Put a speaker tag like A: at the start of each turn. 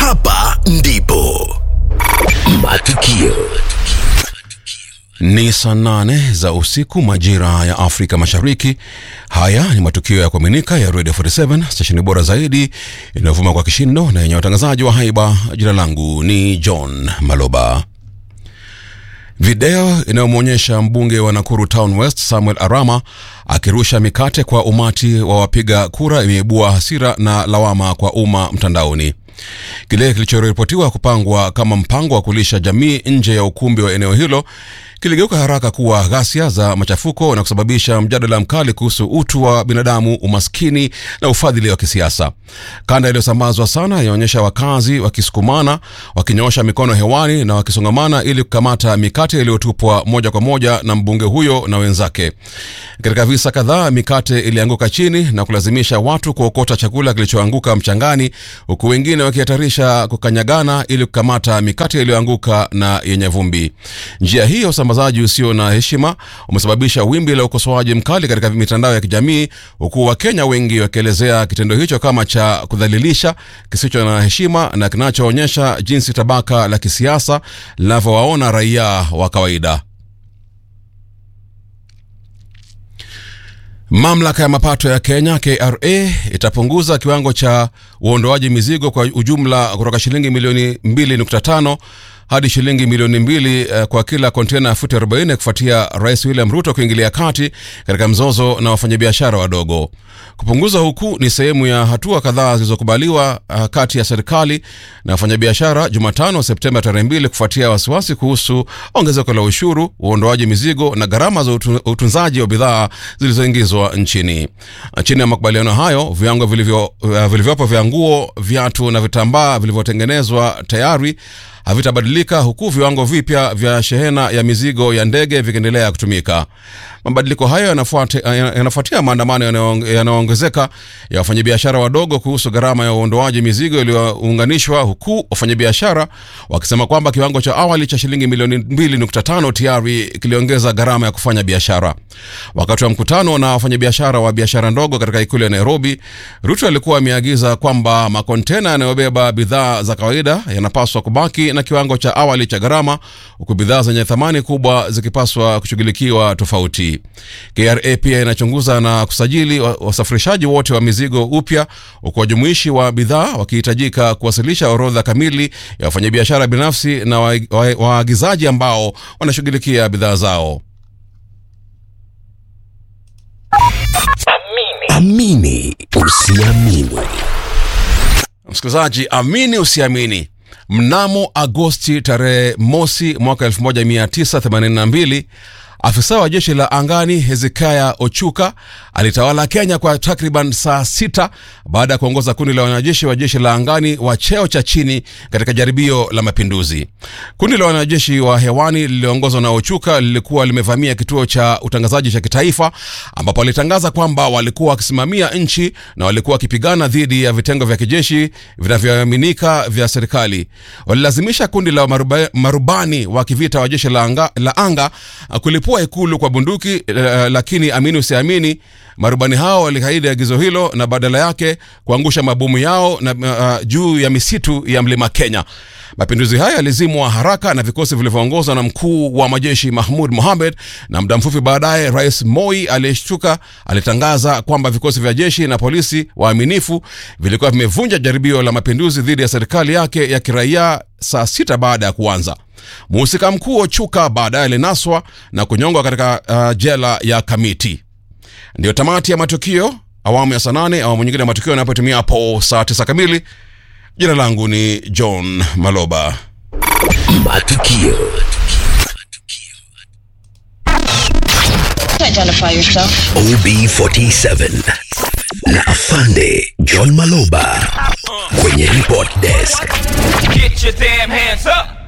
A: hapa ndipo matukio
B: Ni saa nane za usiku majira ya Afrika Mashariki. Haya ni matukio ya kuaminika ya Radio 47 stesheni bora zaidi inayovuma kwa kishindo na yenye watangazaji wa haiba. Jina langu ni John Maloba. Video inayomwonyesha mbunge wa Nakuru Town West Samuel Arama akirusha mikate kwa umati wa wapiga kura imeibua hasira na lawama kwa umma mtandaoni. Kile kilichoripotiwa kupangwa kama mpango wa kulisha jamii nje ya ukumbi wa eneo hilo kiligeuka haraka kuwa ghasia za machafuko na kusababisha mjadala mkali kuhusu utu wa binadamu, umaskini na ufadhili wa kisiasa. Kanda iliyosambazwa sana inaonyesha wakazi wakisukumana, wakinyoosha mikono hewani na wakisongamana ili kukamata mikate iliyotupwa moja kwa moja na mbunge huyo na wenzake. Katika visa kadhaa, mikate ilianguka chini na kulazimisha watu kuokota chakula kilichoanguka mchangani, huku wengine wakihatarisha kukanyagana ili kukamata mikate iliyoanguka na yenye vumbi. Njia hii ya usambazaji usio na heshima umesababisha wimbi la ukosoaji mkali katika mitandao ya kijamii, huku Wakenya wengi wakielezea kitendo hicho kama cha kudhalilisha, kisicho na heshima na kinachoonyesha jinsi tabaka la kisiasa linavyowaona raia wa kawaida. Mamlaka ya mapato ya Kenya KRA itapunguza kiwango cha uondoaji mizigo kwa ujumla kutoka shilingi milioni 2.5 hadi shilingi milioni mbili uh, kwa kila kontena ya futi 40 kufuatia Rais William Ruto kuingilia kati katika mzozo na wafanyabiashara wadogo. Kupunguza huku ni sehemu ya hatua kadhaa zilizokubaliwa uh, kati ya serikali na wafanyabiashara Jumatano Septemba tarehe mbili kufuatia wasiwasi kuhusu ongezeko la ushuru, uondoaji mizigo na gharama za utu, utunzaji wa bidhaa zilizoingizwa nchini. Chini ya makubaliano hayo, viwango vilivyo, uh, vilivyopo vya nguo, viatu na vitambaa vilivyotengenezwa tayari havitabadilika huku viwango vipya vya shehena ya mizigo ya ndege vikiendelea kutumika. Mabadiliko hayo yanafuatia maandamano yanayoongezeka ya wafanyabiashara wadogo kuhusu gharama ya uondoaji mizigo iliyounganishwa, huku wafanyabiashara wakisema kwamba kiwango cha awali cha shilingi milioni 2.5 tayari kiliongeza gharama ya kufanya biashara. Wakati wa mkutano na wafanyabiashara wa biashara ndogo katika ikulu ya Nairobi, Ruto alikuwa ameagiza kwamba makontena yanayobeba bidhaa za kawaida yanapaswa kubaki na kiwango cha awali cha gharama, huku bidhaa zenye thamani kubwa zikipaswa kushughulikiwa tofauti. KRA pia inachunguza na kusajili wasafirishaji wote wa mizigo upya, huku wajumuishi wa bidhaa wakihitajika kuwasilisha orodha kamili ya wafanyabiashara binafsi na waagizaji wa, wa ambao wanashughulikia bidhaa zao.
A: amini usiamini
B: Msikilizaji, amini usiamini, mnamo Agosti tarehe mosi mwaka 1982 afisa wa jeshi la angani Hezekiah Ochuka alitawala Kenya kwa takriban saa sita baada ya kuongoza kundi la wanajeshi wa jeshi la angani wa cheo cha chini katika jaribio la mapinduzi. Kundi la wanajeshi wa hewani lililoongozwa na Ochuka lilikuwa limevamia kituo cha utangazaji cha kitaifa, ambapo walitangaza kwamba walikuwa wakisimamia nchi na walikuwa wakipigana dhidi ya vitengo vya kijeshi vinavyoaminika vya serikali. Walilazimisha kundi la maruba, marubani wa kivita wa jeshi la anga, la anga kulipua ikulu kwa bunduki uh, lakini amini usiamini, marubani hao walikaidi agizo hilo na badala yake kuangusha mabomu yao na, uh, juu ya misitu ya mlima Kenya. Mapinduzi haya yalizimwa haraka na vikosi vilivyoongozwa na mkuu wa majeshi Mahmud Mohamed, na muda mfupi baadaye Rais Moi aliyeshtuka alitangaza kwamba vikosi vya jeshi na polisi waaminifu vilikuwa vimevunja jaribio la mapinduzi dhidi ya serikali yake ya kiraia saa sita baada ya kuanza. Mhusika mkuu Ochuka baadaye alinaswa na kunyongwa katika uh, jela ya Kamiti. Ndiyo tamati ya matukio awamu ya saa nane. Awamu nyingine ya matukio yanapotimia hapo saa tisa kamili. Jina langu ni John Maloba.
A: matukio
C: Identify yourself.
A: OB47 na afande John Maloba kwenye report desk.
D: Get your damn hands up.